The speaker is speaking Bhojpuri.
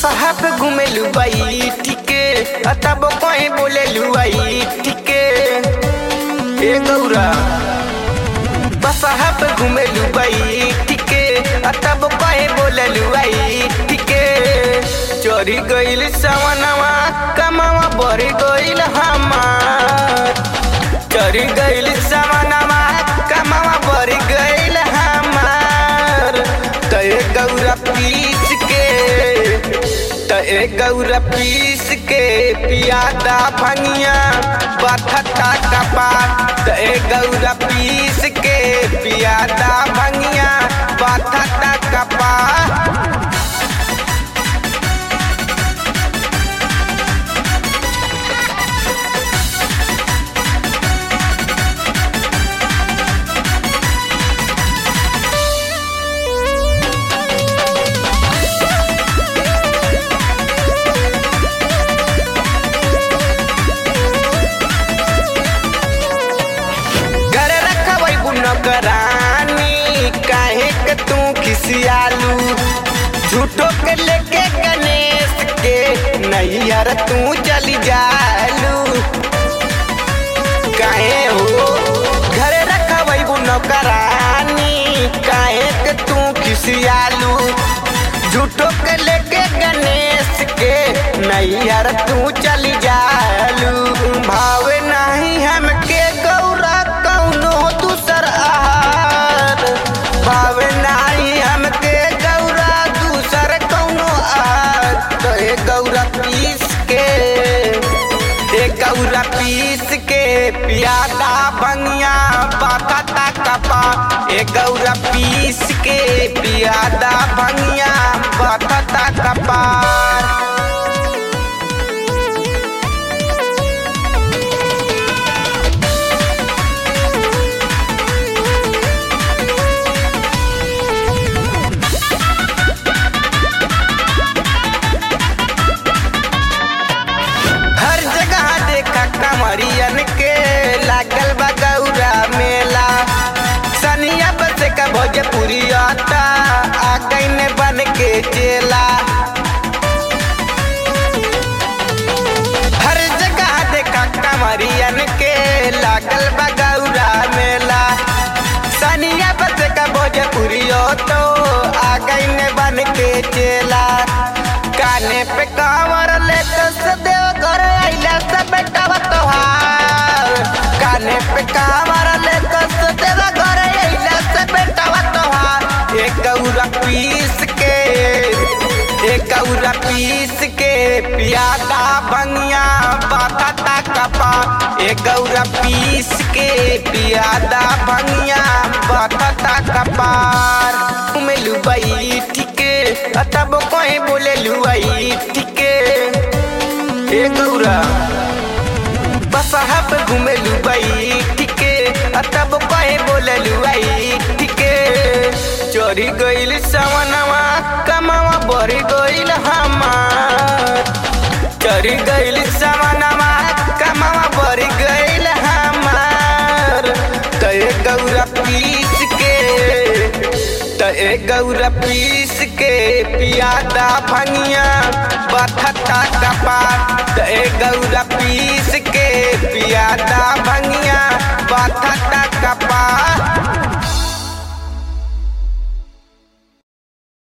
बसहा पे घुमेलू बाई ठीके अतब कहीं बोलेलू आई ठीके ए गौरा बसहा पे घुमेलू बाई ठीके अतब कहीं बोलेलू आई ठीके चोरी गइल सवनवा कमावा बढ़ गइल हमार चोरी गइल सवनवा कमावा बढ़ गइल हमार तय गौरा पीस के तय गौरा पीस के पियादा भंगिया बथता कपार तय गौरा पीस के पियादा भंगिया बथता कपार घर रखबै बुनकरानी काहे के तू खिसियालू झूठो के लेके गणेश के नैयर तू चली जालू काहे हो घर रखबै बुनकरानी काहे के तू खिसियालू झूठो के लेके गणेश के नैयर तू चली जालू भावे नहीं हमके गौरा कौनो दूसर आहार भावे नहीं हमके गौरा दूसर कौनो आहार तो ए गौरा पीस के ए गौरा पीस के पियादा बंगिया बाता कपा ए गौरा पीस के पियादा बंगिया बाता कपार हर जगह देखा कमरियन के लागल बा गौरा मेला सनिया बस का भोजपुरी आता आ गईन बन के चेला हर जगह देखा कमरियन के लागल बा गौरा मेला सनिया बस का भोजपुरी तो आ गईन बन के चेला काने पे कांवर ले तो सदेव घर आइला सब बेटा तोहार काने पे कांवर ले तो सदेव घर आइला सब बेटा तोहार एक गौरा पीस के एक गौरा पीस के पियादा बंगिया बाता कपा एक गौरा पीस के पियादा बंगिया बाता कपार मिलू बाई ठीके अतब कहीं बोले लुआई ठीके ए गौरा बसहा पे घूमे लुआई ठीके अतब कहीं बोले लुआई ठीके चोरी गइल सवनवा कमावा बढ़ गइल हमार चोरी गइल सवनवा कमावा बढ़ गइल हमार तय गौरा पीस के तय गौरा पीस के पियादा भंगिया बथता कपार तय गौरा पीस के पियादा भंगिया बथता कपार